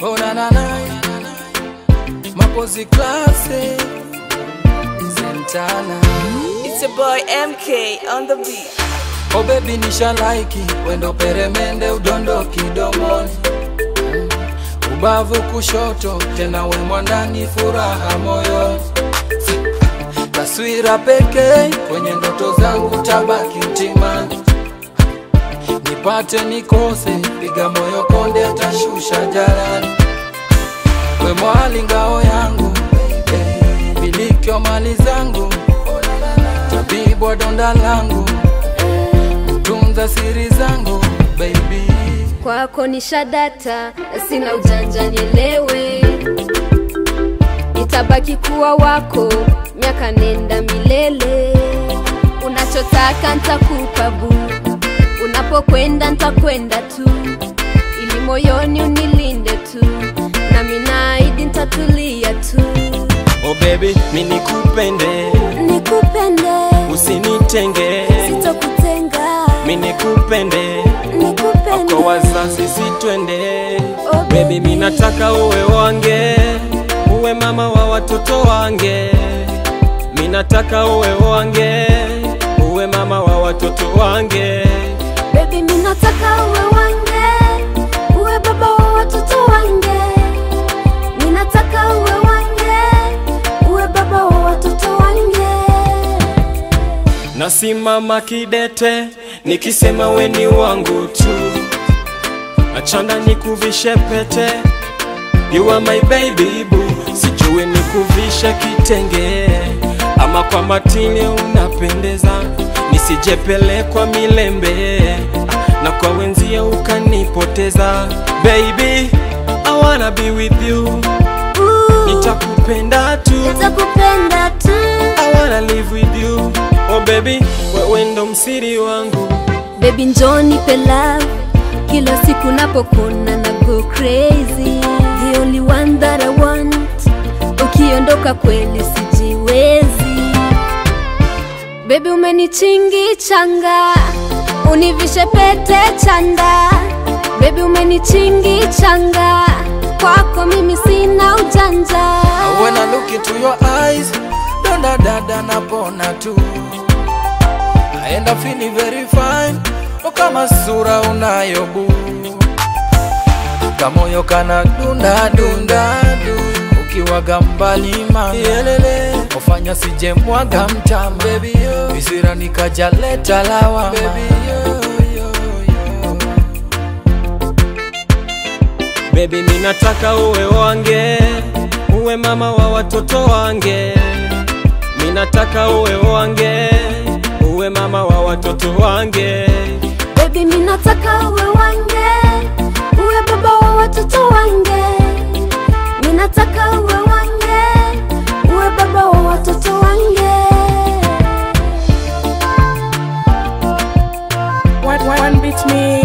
Oh na na na Mapozi klase Zentana It's your boy MK on the beat. Oh baby nisha laiki Wendo peremende udondo kidomoni Ubavu kushoto tena we mwandani furaha moyoni Taswira pekee kwenye ndoto zangu tabaki mtimani Nipate nikose piga moyo konde atashusha jalani We mwali ngao yangu baby, milikyo mali zangu tabibu wa donda langu tunza siri zangu baby kwako ni shadata, sina ujanja, nielewe, itabaki kuwa wako miaka nenda milele. Unachotaka ntakupa bu, unapokwenda ntakwenda tu, ili moyoni unilinde tu, nami naahidi ntatulia tu, Oh baby, mi nikupende, nikupende, usinitenge, sitokutenga, mi nikupende, nikupende kwa wazazi sitwende. Oh, Baby, mi nataka uwe wange, uwe mama wa watoto wange. Mi nataka uwe wange, uwe mama wa watoto wange. Baby, mi nataka uwe wange, uwe baba wa watoto wange. Mi nataka uwe wange, uwe baba wa watoto wange. Nasimama kidete, nikisema we ni wangu tu. Achana nikuvishe pete, you are my baby boo. Sijui nikuvishe kitenge ama kwa matini unapendeza, nisijepelekwa milembe na kwa wenzia ukanipoteza. Baby, I wanna be with you, Ooh, nitakupenda tu. nitakupenda tu. I wanna live with you, oh baby, wewe ndo msiri wangu. Baby, njoo nipe love, kila siku napokuna na go crazy. The only one that I want, ukiondoka kweli sijiwezi. Baby, umenichingi changa, univishe pete chanda. Baby, umenichingi changa, kwako mimi sina ujanja. When I look into your eyes Donda dada napona tu I end up feeling very fine Oh kama sura unayo bu Kamoyo kana dunda dunda du Ukiwaga mbali mama Yelele Ofanya sije mwaga mtama Baby yo Visira nikaja leta lawama Baby yo yo yo Baby, mi nataka uwe wange, uwe mama wa watoto wange. Mi nataka uwe wange, uwe mama wa watoto wange. Baby, mi nataka uwe wange, uwe baba wa watoto wange. Mi nataka uwe wange, uwe baba wa watoto wange. One, one, one beat me.